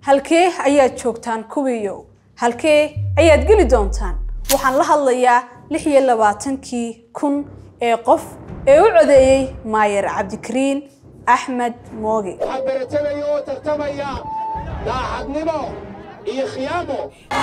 halkee ayaad joogtaan kuwiiyow halkee ayaad geli doontaan waxaan la hadlayaa lix iyo labaatankii kun ee qof ee u codeeyey maayer cabdikariin axmed mooge waxaa baratamaya oo tartamaya daacadnimo iyo khiyaamo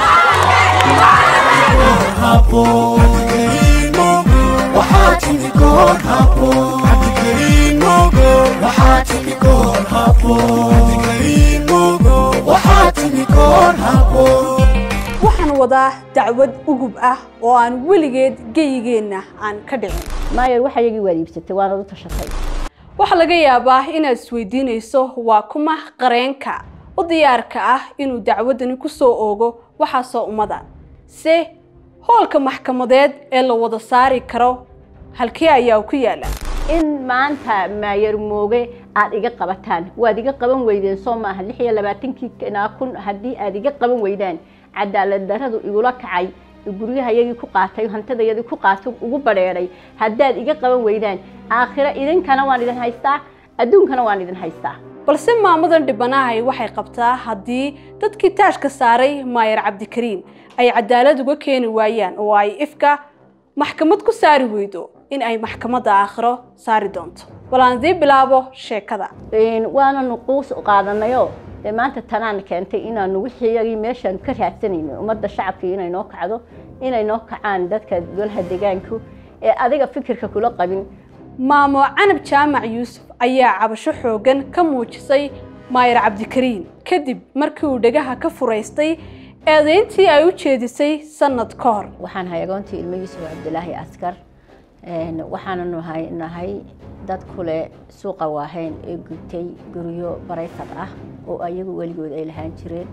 waxaan wadaa dacwad ugub ah oo aan weligeed geyigeenna aan ka dhicin maayer waxa iyagii waad iibsatay waanad u tashatay waxaa laga yaabaa inaad isweydiinayso waa kuma qareenka u diyaarka ah inuu dacwaddani ku soo oogo waxaasoo ummada se hoolka maxkamadeed ee la wada saari karo halkee ayaa ku yaala in maanta maayer mooge aad iga qabataan waad iga qaban weydeen soo maaha lix iyo labaatankii kanaa kun haddii aad iga qaban weydaan cadaalad daradu igula kacay guryahayagii ku qaatay hantidayadii ku qaatay ugu badheedhay haddaad iga qaban weydaan aakhiro idinkana waan idin haystaa adduunkana waan idin haystaa balse maamadan dhibanahay waxay qabtaa haddii dadkii taashka saaray maayer cabdikariin ay cadaalad uga keeni waayaan oo ay ifka maxkamad ku saari weydo in ay maxkamadda aakhiro saari doonto bal aan dii bilaabo sheekada waana nuquus qaadanayo dee maanta tanaan keentay inaanu wixii iyagii meeshaan ka raadsanayno ummadda shacabkii inay noo kacdo inay noo kacaan dadka golaha deegaanku ee adiga fikirka kula qabin maamo canab jaamac yuusuf ayaa cabasho xooggan ka muujisay maayer cabdikariin kadib markii uu dhegaha ka furaystay eedayntii ay u jeedisay sanad ka hor waxaan hay agoontii ilmo yuusuf cabdilaahi askar waxaana nahay nahay dad kule suuqa waahayn ee gubtay guryo barayfad ah oo ayagu weligood ay lahaan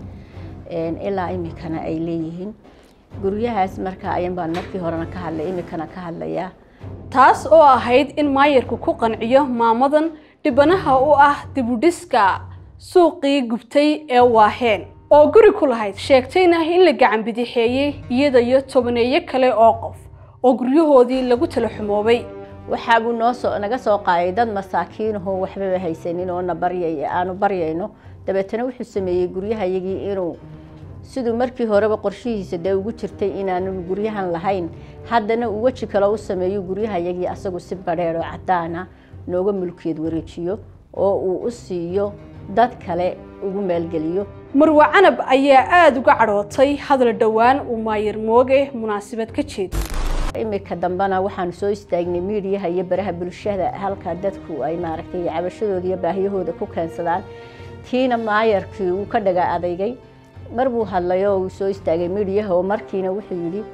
jireen ilaa imikana ay leeyihiin guryahaas marka ayan baan markii horena ka hadlay imikana ka hadlayaa taas oo ahayd in maayarku ku qanciyo maamadan dhibanaha u ah dibudhiska suuqii gubtay ee waaheen oo guri ku lahayd sheegtayna in la gacan bidixeeyey iyada iyo tobaneeyo kale oo qof oo guryahoodii lagu tala xumoobay waxaabuu noo soo naga soo qaaday dad masaakiinahoo waxbaba haysanin oo na baryay aanu baryayno dabeetana wuxuu sameeyey guryahayagii inuu siduu markii horeba qorshihiisa dee ugu jirtay inaanu guryahan lahayn haddana uu weji kale u sameeyo guryahayagii asagu si badheer oo caddaana nooga mulkiyeed wareejiyo oo uu u siiyo dad kale ugu maalgeliyo marwe canab ayaa aada uga cadhootay hadal dhowaan uu maayer mooge munaasabad ka jeeday imika dambena waxaanu soo istaagnay miidiyaha iyo baraha bulshada halka dadku ay maaragtay cabashadooda iyo baahiyahooda ku keensadaan tiina maayarkii uu ka dhaga adeygay mar buu hadlay oo uu soo istaagay miidiyaha oo markiina wuxuu yidhi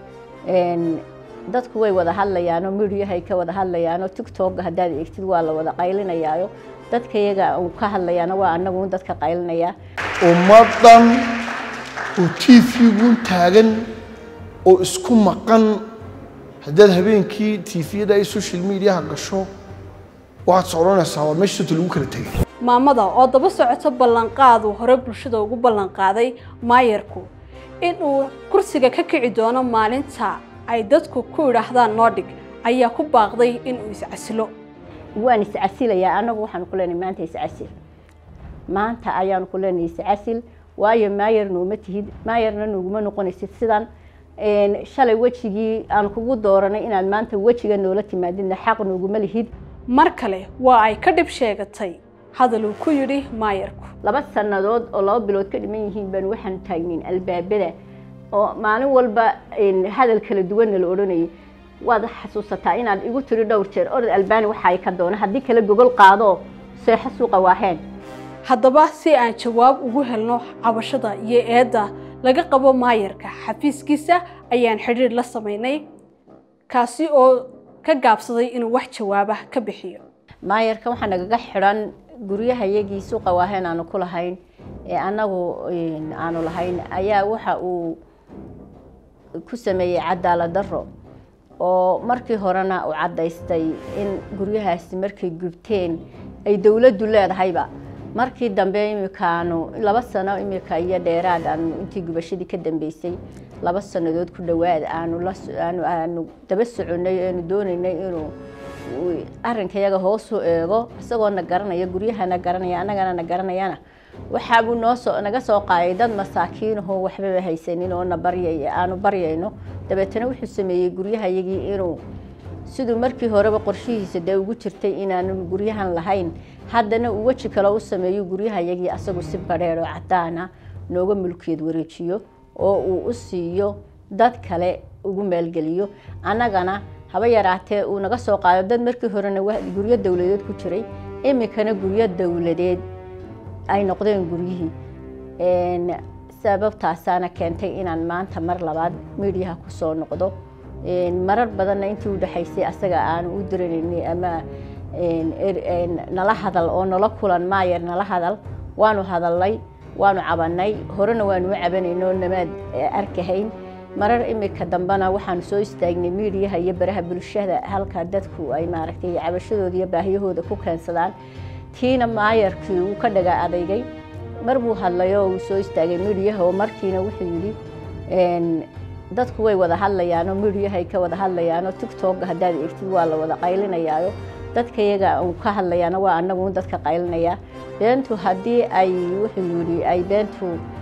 dadku way wada hadlayaanoo miidiyahay ka wada hadlayaanoo tigtogga haddaad eegtid waa la wada qaylinayaayo dadka iyaga uu ka hadlayaana waa anagu dadka qaylinayaa ummaddan uu tiifigun taagan oo isku maqan haddaad habeenkii tiifiyada ay social mediaha gasho waxaad socdonaysaa waa meesha sota lagu kala tegay maamada oo daba socoto ballanqaaduu hore bulshada ugu ballanqaaday maayarku inuu kursiga ka kici doono maalinta ay dadku ku idhaahdaan noo dhig ayaa ku baaqday inuu iscasilo waan iscasilayaa annagu waxaanu ku leenahay maanta iscasil maanta ayaanu ku leenahay iscasil waayo maayar nooma tihid maayarna noguma noqonaysid sidan shalay wejigii aan kugu dooranay inaad maanta wejiga noola timaadidna xaq nooguma lihid mar kale waa ay ka dhib sheegatay hadal uu ku yidhi maayarku laba sannadood oo laba bilood ka dhiman yihiin baan waxaanu taagnayn albaabada oo maalin walba hadal kala duwanna la odhanayay waad xasuusataa inaad igu tiri dhowr jeer orod albaani waxa ay ka doona haddii kale gogol qaado seexo suuqa waaheen haddaba si aan jawaab ugu helno cabashada iyo eedda laga qabo maayarka xafiiskiisa ayaan xidhiir la samaynay kaasi oo ka gaabsaday inuu wax jawaabah ka bixiyo maayarka waxaa nagaga xidhan guryahayagii suuqa waaheen aanu ku lahayn ee annagu aanu lahayn ayaa waxa uu ku sameeyey cadaalad darro oo markii horena uu caddaystay in guryahaasi markay gubteen ay dowladdu leedahayba markii dambe imikaanu laba sano imika iyo dheeraad aanu intii gubashadii ka dambeysay laba sannadood ku dhowaad aanu laanu aanu daba soconay aanu doonaynay inuu arrinkayaga hoos u eego isagoona garanaya guryahana garanaya annagana na garanayana waxaabuu noo soo naga soo qaaday dad masaakiinahoo waxbaba haysanin oo na baryay aanu baryayno dabeetana wuxuu sameeyey guryahayagii inuu siduu markii horeba qorshihiisa dee ugu jirtay inaanu guryahan lahayn haddana uu weji kale u sameeyo guryahayagii asagu si badheer oo cadaana nooga mulkiyeed wareejiyo oo uu u siiyo dad kale ugu maalgeliyo annagana haba yaraatee uu naga soo qaado dad markii horena guryo dowladeed ku jiray iminkana guryo dowladeed ay noqdeen guryihii sababtaasaana keentay inaan maanta mar labaad miidiyaha kusoo noqdo marar badanna intii u dhexaysay asaga aanu u diranaynay ama nala hadal oo nala kulan maayer nala hadal waanu hadalnay waanu cabanay horena waanu u cabanayno namaad arkahayn marar imika dambena waxaanu soo istaagnay miidiyaha iyo baraha bulshada halka dadku ay maaragtay cabashadooda iyo baahiyahooda ku keensadaan tiina maayarkii uu ka dhaga adeygay mar buu hadlay oo uu soo istaagay miidiyaha oo markiina wuxuu yidhi dadku way wada hadlayaanoo miidiyahay ka wada hadlayaanoo tictokga haddaad eegtid waa la wada qaylinayaayo dadka iyaga uu ka hadlayaana waa anagu dadka qaylinayaa beentu haddii ay wuxuu yidhi ay beentu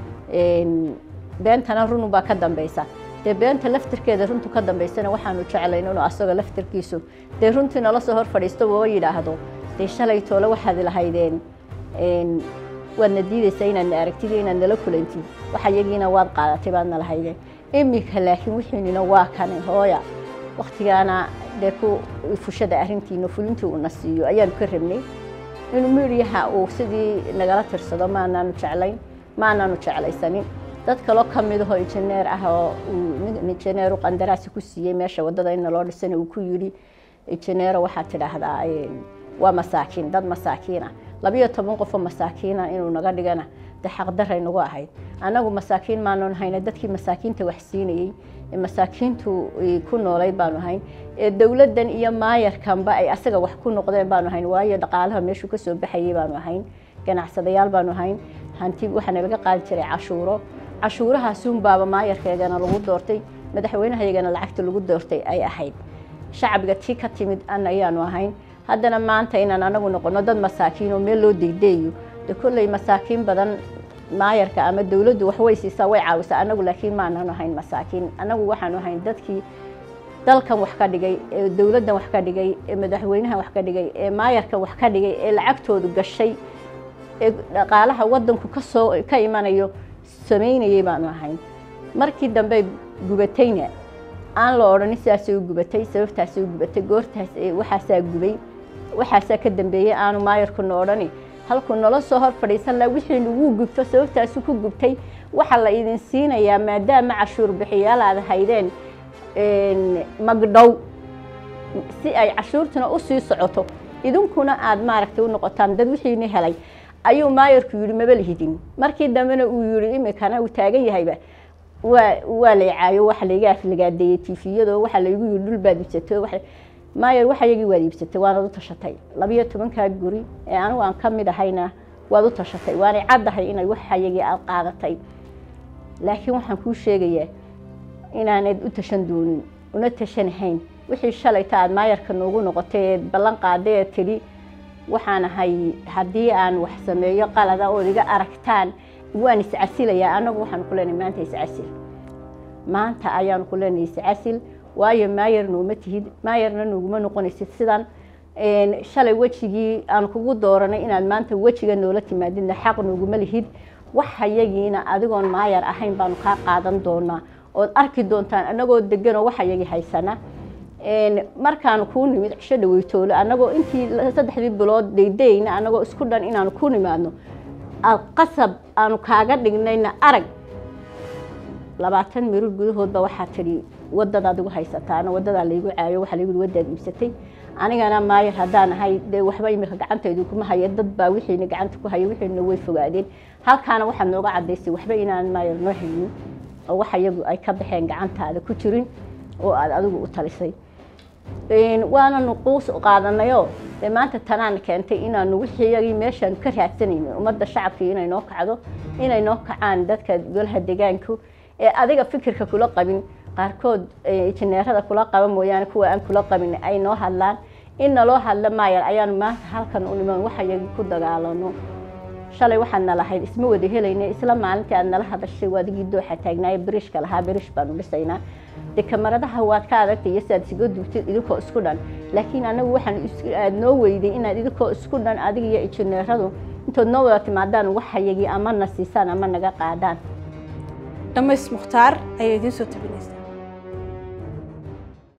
beentana runubaa ka dambaysa dee beenta laftirkeeda runtu ka dambaysana waxaanu jeclayn inuu asagoo laftirkiisu dee runtii nala soo hor fadhiisto oo yidhaahdo dee shalay toole waxaad lahaydeen waadna diidaysaa inaad na aragtid iyo inaad nala kulantid waxa iyagiina waad qaadatay baadna lahaydeen iminka laakiin wixiinina waa kane hooya waktigaana dee ku fushada arrintiina fulintii uuna siiyo ayaanu ka rabnay inuu miidiyaha uu sidii nagala tirsado maanaanu jeclayn maanaanu jeclaysanin dad kaloo ka midahoo injineer ah oo injineeru qandaraasi ku siiyey meesha waddada in naloo dhisana uu ku yidhi injineero waxaad tidhaahdaa waa masaakiin dad masaakiina labiyo toban qofoo masaakiina inuu naga dhigana dee xaqdaray nagu ahayd annagu masaakiin maanu hayna dadkii masaakiinta wax siinayey ee masaakiintu ku noolayd baanu hayn ee dowladdan iyo maayarkanba ay asaga wax ku noqdeen baanu hayn waayo dhaqaalaha meeshuu kasoo baxayay baanu ahayn ganacsadayaal baanu hayn hanti waxaana laga qaadi jiray cashuuro cashuurahaasuunbaaba maayarkeegana lagu doortay madaxweynehayagana lacagta lagu doortay ay ahayd shacbiga tii ka timid an ayaanu ahayn haddana maanta inaan anagu noqono dad masaakiin oo meel loo degdeeyo de kolley masaakiin badan maayarka ama dowladdu wax way siisaa way caawisaa anagu laakiin maanan ahayn masaakiin anagu waxaanu ahayn dadkii dalkan wax ka dhigay ee dowladdan wax ka dhigay ee madaxweynahan wax ka dhigay ee maayarkan wax ka dhigay ee lacagtoodu gashay ee dhaqaalaha waddanku kasoo ka imanayo samaynayay baanu ahayn markii dambe gubatayna aan la odhanin sidaasay u gubatay sababtaasay u gubatay goortaas waxaasaa gubay waxaasaa ka dambeeyey aanu maayarkuna odhani halkuu nala soo hor fadhiisan laha wixii nagu gubto sababtaasu ku gubtay waxaa la idin siinayaa maadaama cashuur bixiyaal aad haydeen magdhow si ay cashuurtuna usii socoto idinkuna aad maaragtay u noqotaan dad wixiina helay ayuu maayarku yidhi maba lihidin markii dambena uu yidhi imikana uu taagan yahayba waa waa la icaayo waxa layga aflagaadeeyey tifiyado waxa laygu yidhi dhul baad iibsatay wa maayar waxa yagii waad iibsatay waanad u tashatay labiyo tobankaa guri ee anigu aan ka mid ahayna waad u tashatay waanay caddahay inay waxa yagii aad qaadatay laakiin waxaan kuu sheegayaa inaanad u tashan doonin una tashanahayn wixii shalayta aad maayarka noogu noqotay ee ballan qaaday ee tidhi waxaan ahay haddii aan wax sameeyo qalada ood iga aragtaan waan iscasilayaa annagu waxaanu ku leenahay maanta iscasil maanta ayaanu ku leenahay iscasil waayo maayar nooma tihid maayarna nooguma noqonaysid sidan shalay wejigii aan kugu dooranay inaad maanta wejiga noola timaadidna xaq nooguma lihid waxayagiina adigoon maayar ahayn baanu kaa qaadan doonaa ood arki doontaan annagoo deganoo waxayagii haysana markaanu kuu nimid cisho dhaweytoole annagoo intii saddexdii bilood daydayna annagoo isku dhan inaanu ku nimaadno qasab aanu kaaga dhignayna arag labaatan mirir gudahoodba waxaa tidhi wadadaad igu haysataana wadadaa laygu caayo waxaa laygu wadaad iibsatay anigana maayar haddaan ahay dee waxba imika gacantaydu kuma haya dad baa wixiina gacanta ku haya wixiina way fogaadeen halkaana waxaad nooga cadaysay waxba inaan maayar noo haynin oo waxa iyagu ay ka baxeen gacantaada ku jirin oo aad adigu u talisay waana nuquus qaadanayoo dee maanta tanaan keentay inaanu wixiyagii meeshaanu ka raadsanayno ummadda shacabkii inay noo kacdo inay noo kacaan dadka golaha deegaanku ee adiga fikirka kula qabin qaarkood injineerada kula qaba mooyaane kuwa aan kula qabin ay noo hadlaan in naloo hadla maayar ayaanu maanta halkan u niman waxayagii ku dagaalano shalay waxaad nalahayd isma wada helayna isla maalintii aad nala hadashay waadigii dooxa taagnaaye biriishka lahaa biriish baanu dhisaynaa dee kamaradaha waad ka adagtay iyo siaad isiga duubtid idinkoo isku dhan laakiin anagu waxaan aad noo weyday inaad idinkoo isku dhan adiga iyo injineeradu intood noo wada timaadaan waxayagii ama na siisaan ama naga qaadaan dhammays mukhtaar ayaa idiin soo tabinaysaa